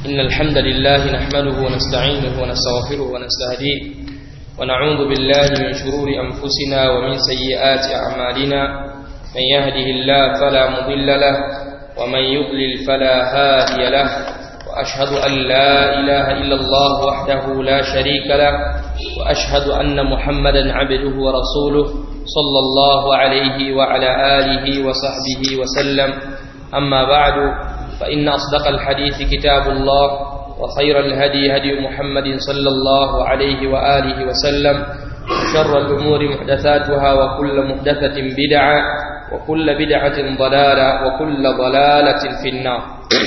إن الحمد لله نحمده ونستعينه ونستغفره ونستهديه ونعوذ بالله من شرور أنفسنا ومن سيئات أعمالنا من يهده الله فلا مضل له ومن يضلل فلا هادي له وأشهد أن لا إله إلا الله وحده لا شريك له وأشهد أن محمدا عبده ورسوله صلى الله عليه وعلى آله وصحبه وسلم أما بعد فإن أصدق الحديث كتاب الله وخير الهدي هدي محمد صلى الله عليه وآله وسلم وشر الأمور محدثاتها وكل محدثة بدعة وكل بدعة ضلالة وكل ضلالة في النار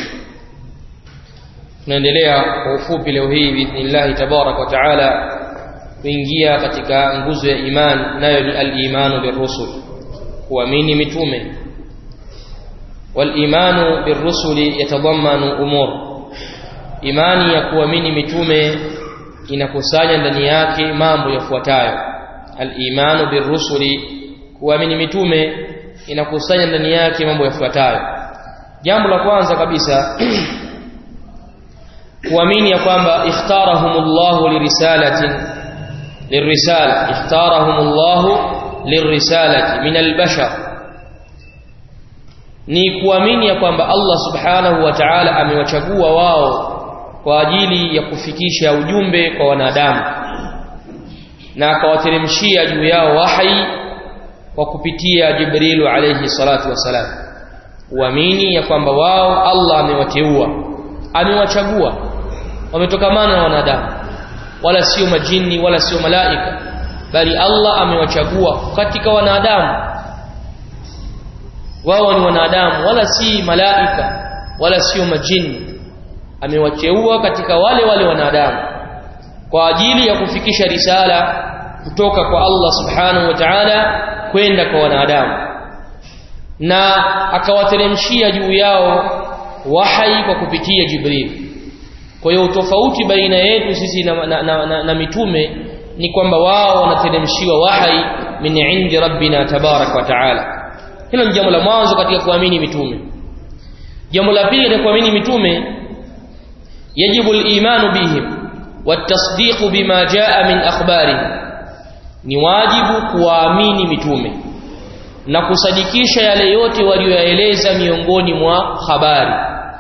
tunaendelea kwa ufupi leo hii biidhnillahi tabaraka wa taala kuingia katika nguzo ya iman nayo ni al-imanu birrusul kuamini mitume wal-imanu birrusuli yatadammanu umur imani ya kuamini mitume inakusanya ndani yake mambo yafuatayo al-imanu birrusuli kuamini mitume inakusanya ndani yake mambo yafuatayo jambo la kwanza kabisa kuamini ya kwamba ikhtarahumullahu lirisalatin lirisala ikhtarahumullahu lirisalati min albashar ni kuamini ya kwamba Allah subhanahu wa ta'ala amewachagua wao kwa ajili ya kufikisha ujumbe kwa wanadamu na akawateremshia juu yao wahi kwa kupitia Jibrilu alayhi salatu wasalam uamini ya kwamba wao Allah amewateua amewachagua wametokamana na wanadamu wala sio majini wala sio malaika bali Allah amewachagua katika wanadamu wao ni wanadamu wala si malaika wala sio majini amewateua katika wale wale wanadamu kwa ajili ya kufikisha risala kutoka kwa Allah subhanahu wa ta'ala kwenda kwa wanadamu na akawateremshia juu yao wahai kwa kupitia Jibril kwa hiyo tofauti baina yetu sisi na, na, na, na, na mitume ni kwamba wao wanateremshiwa wahai min indi rabbina tabarak wa taala hilo ni jambo la mwanzo katika kuamini mitume jambo la pili katika kuamini mitume yajibu al-imanu bihim watasdiqu bima jaa min akhbarihim ni wajibu kuwaamini mitume na kusadikisha yale yote walioyaeleza miongoni mwa habari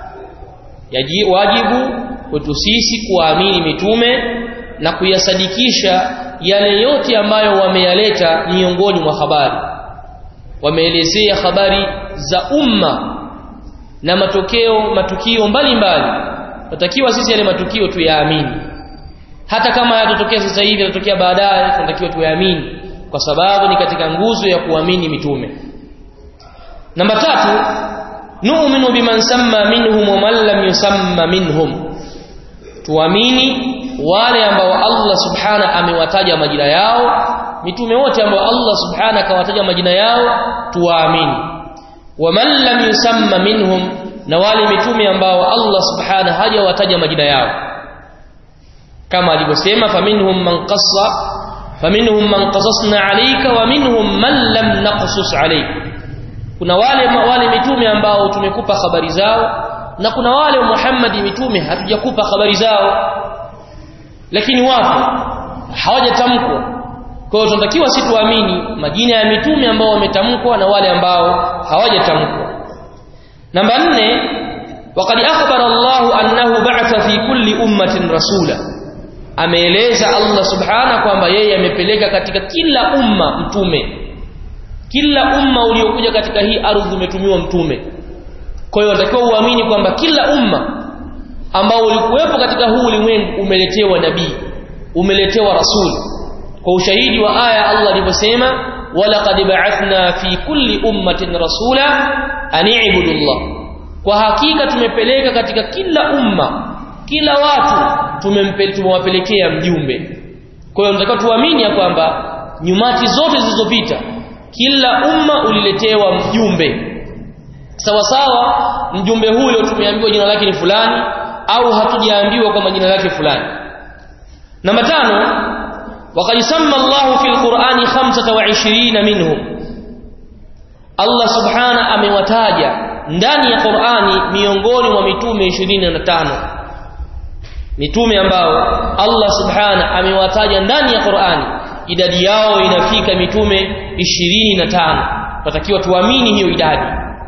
yaji wajibu kwetu sisi kuamini mitume na kuyasadikisha yale yote ambayo wameyaleta miongoni mwa habari wameelezea habari za umma na matokeo matukio mbalimbali tunatakiwa sisi yale matukio tuyaamini hata kama yatatokea sasa hivi yatatokea baadaye tunatakiwa tuyaamini kwa sababu ni katika nguzo ya kuamini mitume namba tatu nu'minu biman samma minhum wa man lam yusamma minhum tuamini wale ambao Allah subhana amewataja majina yao mitume wote ambao Allah subhana akawataja majina yao tuwaamini wa man lam yusamma minhum na wale mitume ambao Allah subhana hajawataja majina yao kama alivyosema faminhum man qassa faminhum man qasasna alayka wa minhum man lam naqsus alayka kuna wale wale mitume ambao tumekupa habari zao na kuna wale Muhammad mitume hatujakupa habari zao lakini wapo hawajatamkwa kwa hiyo tunatakiwa si tuamini majina ya mitume ambao wametamkwa na wale ambao hawajatamkwa namba nne waqad akhbara Allah annahu ba'atha fi kulli ummatin rasula ameeleza Allah subhana kwamba yeye amepeleka katika kila umma mtume kila umma uliokuja katika hii ardhi umetumiwa mtume kwa hiyo unatakiwa uamini kwamba kila umma ambao ulikuwepo katika huu ulimwengu umeletewa nabii umeletewa rasul kwa ushahidi wa aya Allah alivyosema walaqad ba'athna fi kulli ummatin rasula an i'budu Allah kwa hakika tumepeleka katika kila umma kila watu tumewapelekea mjumbe kwa hiyo tunatakiwa tuamini ya kwamba nyumati zote zilizopita kila umma uliletewa mjumbe sawa sawa mjumbe huyo tumeambiwa jina lake ni fulani au hatujaambiwa kwamba jina lake fulani namba tano waqad samma Allahu fil Qur'ani 25 minhum Allah subhana amewataja ndani ya Qur'ani miongoni mwa mitume 25 mitume ambao Allah subhana amewataja ndani ya Qur'ani idadi yao inafika mitume 25 tutakiwa tuamini hiyo idadi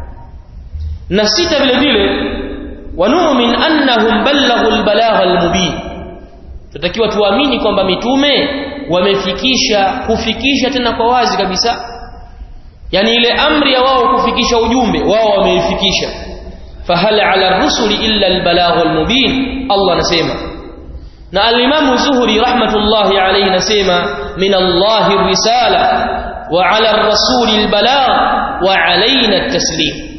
na sita vile vile wanumin annahum ballaghu albalagha almubin tutakiwa tuamini kwamba mitume wamefikisha kufikisha tena kwa wazi kabisa yani ile amri ya wao kufikisha ujumbe wao wameifikisha fahal ala rusuli illa albalaghu almubin Allah anasema na al-Imam Zuhri rahmatullahi alayhi nasema min Allah risala wa ala ar-rasuli albalagh wa alaina at-taslim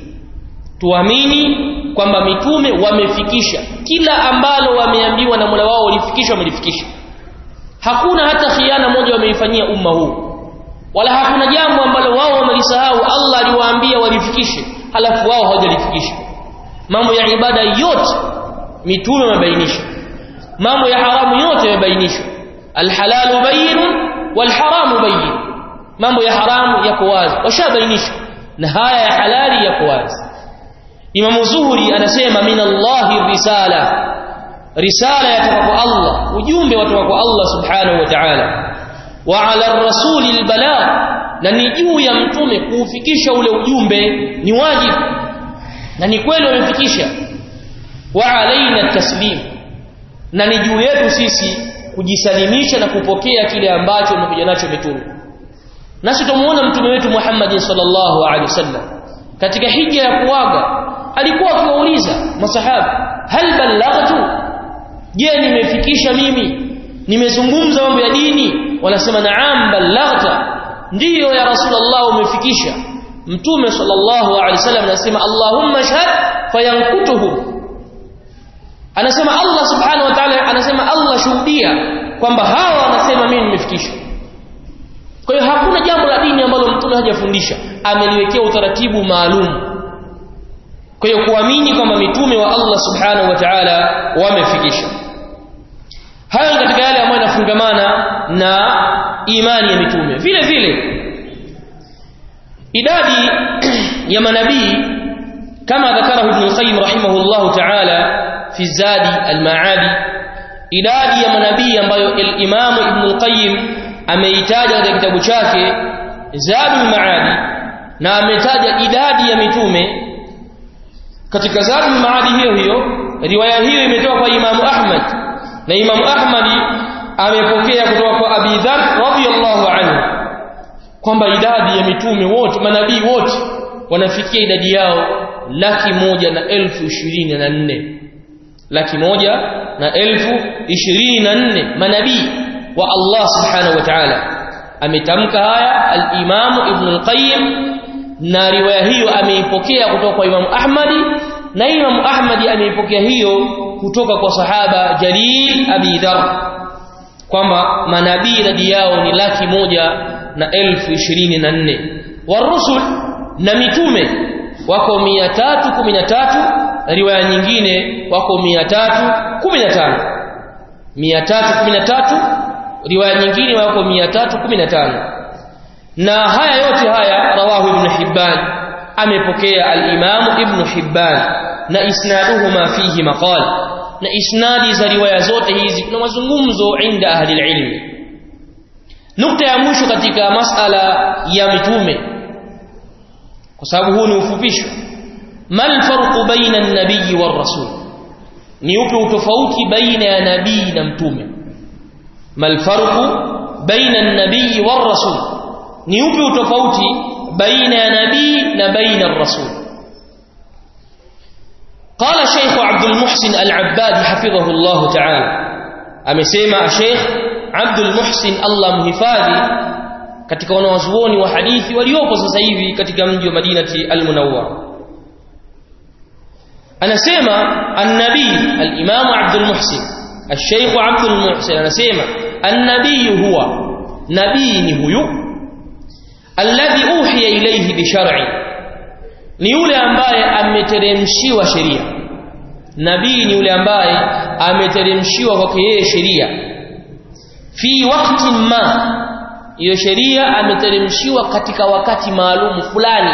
tuamini kwamba mitume wamefikisha kila ambalo wameambiwa na Mola wao walifikisha wamelifikisha hakuna hata khiana moja wameifanyia umma huu wala hakuna jambo ambalo wao wamelisahau Allah aliwaambia walifikishe halafu wao hawajalifikisha mambo ya ibada yote mitume wamebainisha mambo ya haramu yote yamebainishwa alhalalu bayinun walharamu bayin mambo ya haramu yako wazi washabainisha na haya ya halali yako wazi Imam Zuhri anasema min Allahi risala risala yatoka kwa Allah ujumbe watoka kwa Allah subhanahu wa ta'ala wa ala ar-rasuli al-balagh na ni juu ya mtume kuufikisha ule ujumbe ni wajibu na ni kweli wamefikisha wa alaina taslim na ni juu yetu sisi kujisalimisha na kupokea kile ambacho umekuja nacho mitume nasi tumuona mtume wetu Muhammad sallallahu alaihi wasallam katika hija ya kuaga alikuwa akiwauliza masahaba hal ballaghtu je nimefikisha mimi nimezungumza mambo ya dini wanasema naam ballaghta ndiyo ya rasulullah umefikisha mtume sallallahu alaihi wasallam anasema allahumma shahad fayankutuhum anasema Allah subhanahu wa ta'ala anasema Allah shuhudia kwamba hawa wanasema mimi nimefikisha kwa hiyo hakuna jambo la dini ambalo mtume hajafundisha ameliwekea utaratibu maalum kwa hiyo kuamini kwamba mitume wa Allah subhanahu wa ta'ala wamefikisha hayo katika yale ambayo yanafungamana na imani ya mitume vile vile idadi ya manabii kama dhakarahu ibn qayyim rahimahullah ta'ala fi zadi al-ma'adi idadi ya manabii ambayo al-imam ibn qayyim ameitaja katika kitabu chake zadul ma'adi na ametaja idadi ya mitume katika zadul maadi hiyo hiyo riwaya hiyo imetoka kwa Imam Ahmad na Imam Ahmad amepokea kutoka kwa Abi Dharr radhiyallahu anhu kwamba idadi ya mitume wote manabii wote wanafikia idadi yao laki moja na elfu ishirini na nne laki moja na elfu ishirini na nne manabii wa Allah subhanahu wa ta'ala ametamka haya al-Imam Ibn al-Qayyim na riwaya hiyo ameipokea kutoka kwa Imam Ahmadi na Imam Ahmadi ameipokea hiyo kutoka kwa sahaba Jalil Abi Dharr kwamba manabii idadi yao ni laki moja na elfu ishirini na nne warusul na mitume wako mia tatu kumi na tatu riwaya nyingine wako mia tatu kumi na tano mia tatu kumi na tatu riwaya nyingine wako mia tatu kumi na tano na haya yote haya rawahu ibn Hibban amepokea al-Imam ibn Hibban na isnaduhuma fihi maqal na isnadi za riwaya zote hizi kuna mazungumzo inda ahli ilmi nukta ya mwisho katika masala ya mitume kwa sababu huu ni ufupisho mal farqu baina an-nabiy war rasul ni upi utofauti baina ya nabii na mtume mal farqu baina an-nabiy war rasul ni upi utofauti baina ya nabii na baina ar-rasul قال شيخ عبد المحسن العباد حفظه الله تعالى amesema Sheikh Abdul Muhsin Allah mhifadhi katika wanawazuoni wa hadithi waliopo sasa hivi katika mji wa Madinati al-Munawwar anasema an-nabii al-Imam Abdul Muhsin al-Sheikh Abdul Muhsin anasema an-nabii huwa nabii ni huyu alladhi uhiya ilayhi bi shar'i ni yule ambaye ameteremshiwa sheria nabii ni yule ambaye ameteremshiwa kwake yeye sheria fi wakati ma hiyo sheria ameteremshiwa katika wakati maalum fulani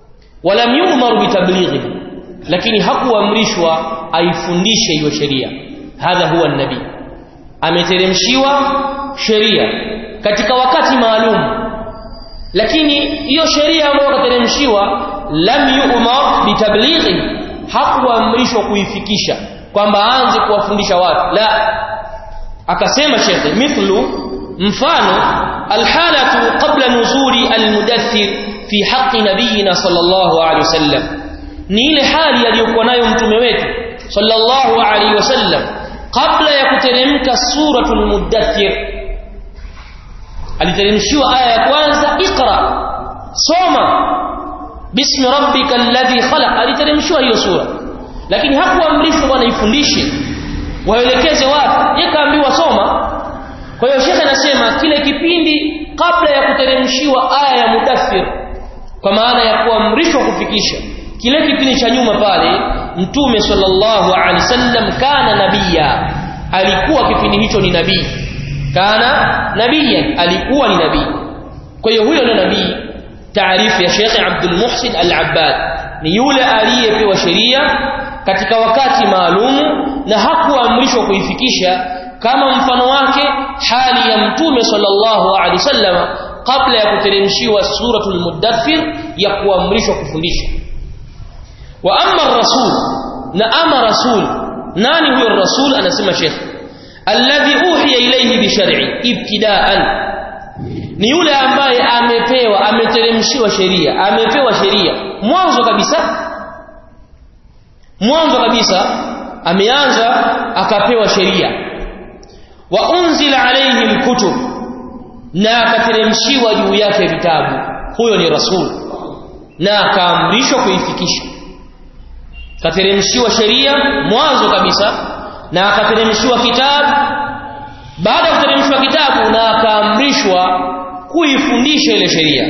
walam yu'mar bitablighi lakini hakuamrishwa aifundishe hiyo sheria hadha huwa nabii ameteremshiwa sheria katika wakati maalum lakini hiyo sheria ambayo kateremshiwa lam yu'mar bitablighi hakuamrishwa kuifikisha kwamba aanze kuwafundisha watu la akasema shekhe mithlu mfano alhalatu qabla nuzuli almudaththir fi haqqi nabiyina sallallahu alayhi wasallam ni ile hali aliyokuwa nayo mtume wetu sallallahu alayhi wasallam kabla ya kuteremka suratul mudaththir aliteremshiwa aya ya kwanza iqra soma bismi rabbika alladhi khalaq aliteremshiwa hiyo sura lakini hakuamrishwa bwana ifundishe waelekeze watu yakaambiwa soma kwa hiyo shekhe anasema kile kipindi kabla ya kuteremshiwa aya ya mudaththir kwa maana ya kuamrishwa kufikisha kile kipindi cha nyuma pale mtume sallallahu alaihi wasallam kana nabia alikuwa kipindi hicho ni nabii kana nabiyan alikuwa ni nabii kwa hiyo huyo ndio nabii taarifu ya Sheikh Abdul Muhsin Al-Abbad ni yule aliyepewa sheria katika wakati maalumu na hakuamrishwa kuifikisha kama mfano wake hali ya mtume sallallahu alaihi wasallam kabla ya kuteremshiwa suratul mudaththir ya kuamrishwa kufundisha wa amma rasul na ama rasul nani huyo rasul anasema Sheikh alladhi uhiya ilayhi bi shar'i ibtida'an ni yule ambaye amepewa ameteremshiwa sheria amepewa sheria mwanzo kabisa mwanzo kabisa ameanza akapewa sheria wa unzila alayhi alkutub na akateremshiwa juu yake vitabu huyo ni rasul na akaamrishwa kuifikisha kateremshiwa sheria mwanzo kabisa na akateremshiwa kitabu baada ya kuteremshwa kitabu na akaamrishwa kuifundisha ile sheria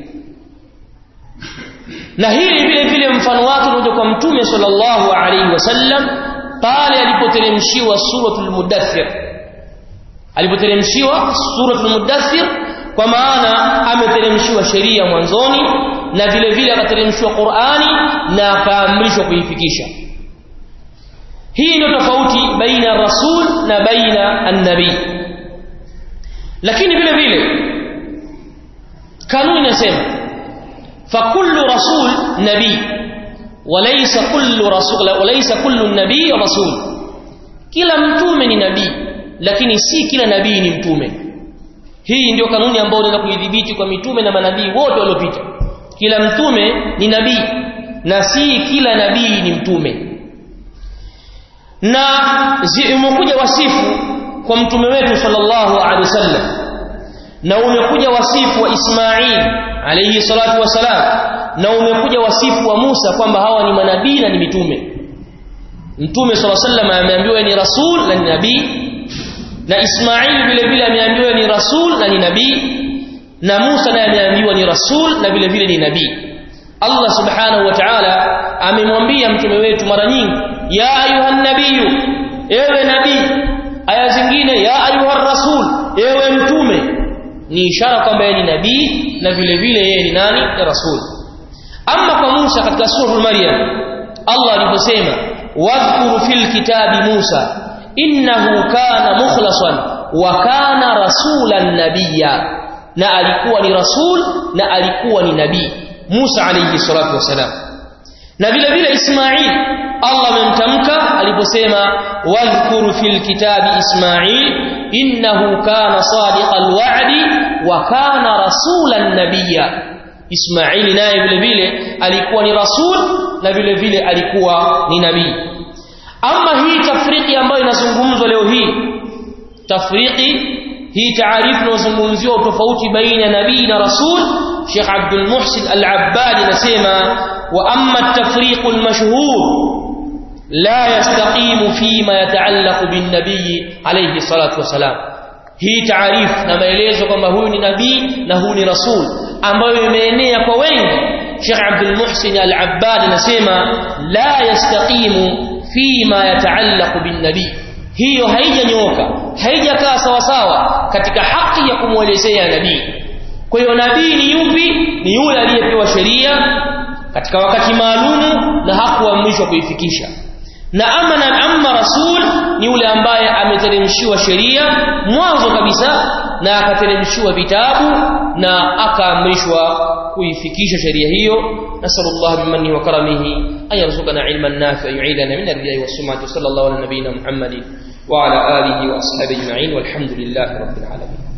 na hili vile vile mfano wake unaoja kwa mtume sallallahu alaihi wasallam pale alipoteremshiwa suratul mudaththir alipoteremshiwa suratul mudaththir kwa maana ameteremshiwa sheria mwanzoni na vile vile akateremshiwa Qur'ani na akaamrishwa kuifikisha hii ndio tofauti baina rasul na baina an-nabii lakini vile vile kanuni inasema fakullu rasul nabii walaysa kullu rasul walaysa kullu nabii rasul kila mtume ni nabii lakini si kila nabii ni mtume hii ndio kanuni ambayo unaweza kuidhibiti kwa mitume na manabii wote waliopita kila mtume ni nabii na si kila nabii ni mtume na umekuja wasifu kwa mtume wetu sallallahu alaihi wasallam na umekuja wasifu wa Ismail alayhi salatu wasalam na umekuja wasifu wa Musa kwamba hawa ni manabii na ni mitume mtume sallallahu alaihi wasallam ameambiwa ni rasul na ni nabii na Ismail vile vile ameambiwa ni rasul na ni nabii na Musa naye ameambiwa ni rasul na vile vile ni nabii Allah subhanahu wa ta'ala amemwambia mtume wetu mara nyingi ya ayuhan nabiyyu ewe nabii aya zingine ya ayuhar rasul ewe mtume ni ishara kwamba yeye ni nabii na vile vile yeye ni nani ni rasul amma kwa Musa katika sura Maryam Allah aliposema wadhkuru fil kitabi Musa innahu kana mukhlasan wa kana rasulan nabiyya na alikuwa ni rasul na alikuwa ni nabii Musa alayhi salatu wasalam na vile vile Ismail Allah amemtamka aliposema wadhkuru fil kitabi Ismail innahu kana sadiqal wa'di wa kana rasulan nabiyya Ismail naye vile vile alikuwa ni rasul na vile vile alikuwa ni nabii ama hii tafriki ambayo inazungumzwa leo hii tafriki hii taarifu inayozungumziwa tofauti baina nabii na rasul Sheikh Abdul Muhsin Al-Abbad anasema wa amma at-tafriq al-mashhur la yastaqimu fima yataallaqu bin nabii alayhi salatu wasalam hii taarifu na maelezo kwamba huyu ni nabii na huyu ni rasul ambayo imeenea kwa wengi Sheikh Abdul Muhsin Al-Abbad anasema la yastaqimu fima yataallaqu bin nabii hiyo haijanyooka haijakaa sawa sawa katika haki ya kumwelezea nabii kwa hiyo nabii ni yupi ni yule aliyepewa sheria katika wakati maalumu na hakuamrishwa kuifikisha na ama na amma rasul ni yule ambaye ameteremshiwa sheria mwanzo kabisa na akateremshiwa vitabu na akaamrishwa kuifikisha sheria hiyo nasallallahu bimanni wa karamihi an yarzuqana ilman nafi'a yu'idana min ar-riya'i was-sum'ati sallallahu ala nabiyyina muhammadin wa ala alihi wa ashabihi ajma'in walhamdulillahi rabbil alamin